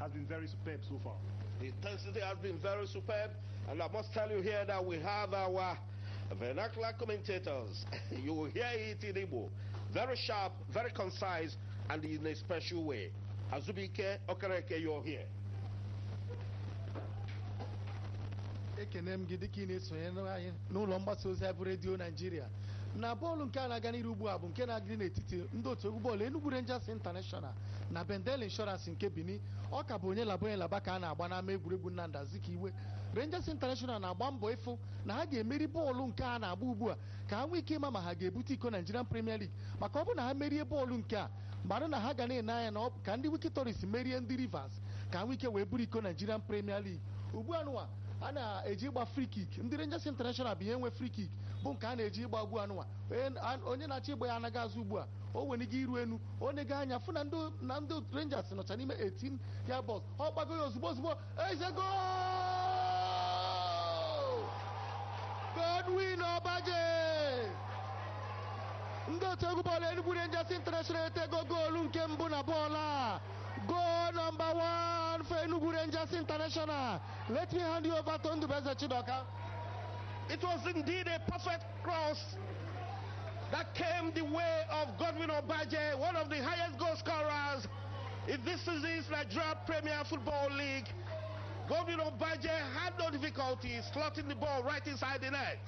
has been very superb so far. The intensity has been very superb, and I must tell you here that we have our vernacular commentators. you will hear it in Igbo. Very sharp, very concise, and in a special way. Azubike Okereke, you're here. ekene m gị dịka ị na-esonyere anyị n'ụlọ mgbasa ozi bụ redio naijiria na bọọlụ nke a na-aga n'iru ugbu a bụ nke na-agịrị n'etiti ndị otu egwu bọọlụ Enugu Rangers International na Bendel Insurance nke Benin ọ ka bụ onye laba onye laba ka a na-agba n'ama egwuregwu Nnamdi Azikiwe Rangers International na-agba mbọ ịfụ na ha ga-emeri bọọlụ nke a na-agba ugbu a ka ha nwee ike ịma ma ha ga-ebute iko Nigerian Premier League maka ọ bụ na ha merie bọọlụ nke a mmadụ na ha ga na-ene anya na ka ndị Wikitoris merie ndị Rivers ka ha nwee ike wee buru iko Nigerian Premier League ugbu a nụwa a na-eji ịgba free kick ndị Rangers International bụ ihe nwe free kick bụ nke a na-eji ịgba ugbu anụnwa onye na-achọ ịgba ya anaghị azụ ugbu a o nwere ike iru enu onye anya fụ na ndị Rangers nọcha n'ime 18 ya bọs ọ gbago ya ozugbo ozugbo eze gol Godwin Obaje ndị otu egwu bọọlụ Enugu Rangers International etego goolu nke mbụ na bọọlụ a goal number one for Enugu Rangers International. Let me hand you over to Ndubeze Chidoka. It was indeed a perfect cross that came the way of Godwin Obaje, one of the highest goal scorers in this season's Nigeria Premier Football League. Godwin Obaje had no difficulty slotting the ball right inside the net.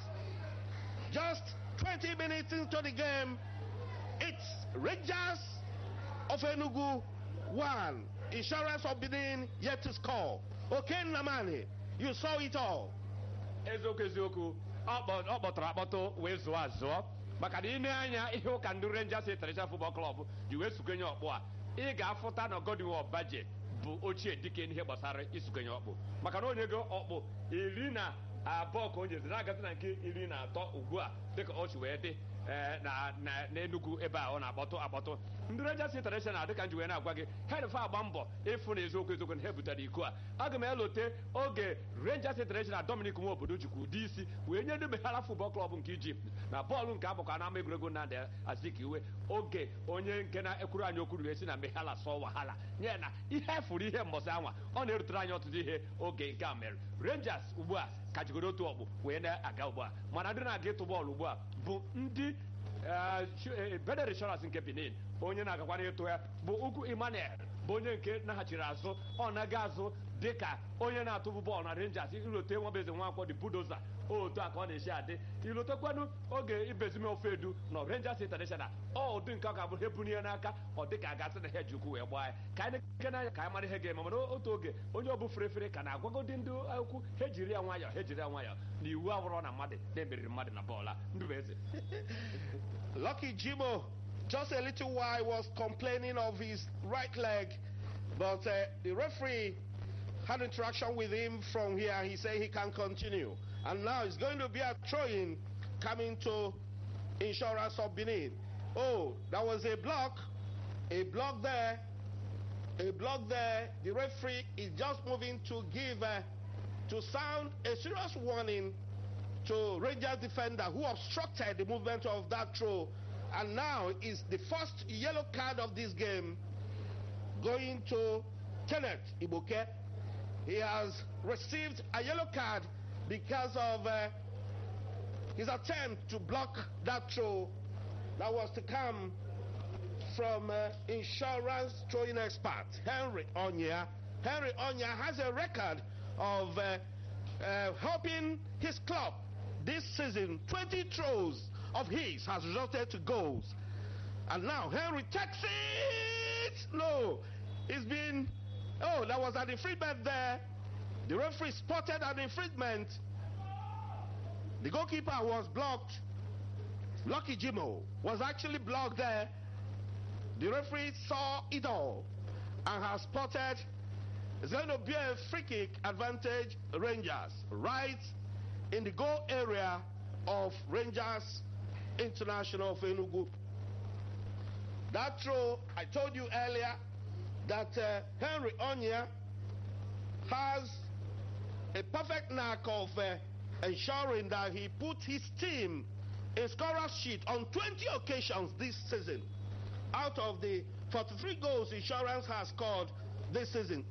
Just 20 minutes into the game, it's Rangers of Enugu one. Insurance of Benin yet to score. Okay, Namani, you saw it all. eziokwu eziokwu ọ kpọtara akpọtụ wee zụọ azụọ maka na ime anya ihe ụka ndị Rangers International Football Club ji wee sukenye ọkpụ a ị ga-afụta na Godwin Obaje bụ ochie dike n'ihe gbasara isukenye ọkpụ maka na onye go ọkpụ iri na abụọ ka o nyezi na-agazi na nke iri na atọ ugbu a dịka o si wee dị n'Enugu ebe a ọ na-akpọtụ akpọtụ ndị Rangers International dịka nji wee na-agwa gị herefe agba mbọ ịfụ na eziokwu eziokwu na ha butere iko a aga m elote oge Rangers International Dominic nwa obodo jikwa ụdị isi wee nye ndị Meghara Football Club nke Ijipt na bọọlụ nke abụkwa n'ama egwuregwu Nnamdi Azikiwe oge onye nke na-ekwuru anyị okwu wee si na Meghara sọ wahala nye na ihe fụrụ ihe mbọsị anwa ọ na-erutere anyị ọtụtụ ihe oge nke a mere Rangers ugbu a ka jigoro otu ọkpụ wee na-aga ugbu a mana ndị na-aga ịtụ bọọlụ ugbu a bụ ndị Bendel Insurance nke Benin onye na-agakwana ịtụ ya bụ Ugwu Emmanuel bụ onye nke naghachiri azụ ọ naga azụ dịka onye na-atụbụ bọọlụ na Rangers ilote nwabeze nwakwọ dị budoza otu a ka ọ na-esi adị ilotekwanụ oge ibezime ofe edu na Rangers International ọ ụdị nke ọ ga-abụ ha ebunye n'aka ọ dịka a gasị na ha ji ukwu wee gbaa ya ka anyị na-eke n'anya ka anyị mara ihe ga-eme mana otu oge onye ọbụ ferefere ka na-agwagodi ndị ukwu ha ejiri ya nwayọọ ha ejiri ya nwayọọ na iwu abụrụ na mmadụ na-emeriri mmadụ na bọọlụ a ndụbeze Lucky Jimo just a little while was complaining of his right leg, but uh, the referee had interaction with him from here. He said he can continue. And now it's going to be a throw-in coming to Insurance of Benin. Oh, that was a block. A block there. A block there. The referee is just moving to give, uh, to sound a serious warning to Rangers defender who obstructed the movement of that throw. And now is the first yellow card of this game going to Kenneth Ibuke. He has received a yellow card because of uh, his attempt to block that throw that was to come from uh, insurance throwing expert Henry Onya. Henry Onya has a record of uh, helping his club this season. 20 throws of his has resulted to goals. And now Henry takes it. No, it's been. Oh, that was an infringement there. The referee spotted an infringement. The goalkeeper was blocked. Lucky Jimo was actually blocked there. The referee saw it all and has spotted. It's going to be a free kick advantage Rangers right in the goal area of Rangers International of Enugu. That throw, I told you earlier that uh, Henry Onya has a perfect knack of uh, ensuring that he put his team in scorer's sheet on 20 occasions this season. Out of the 43 goals insurance has scored this season,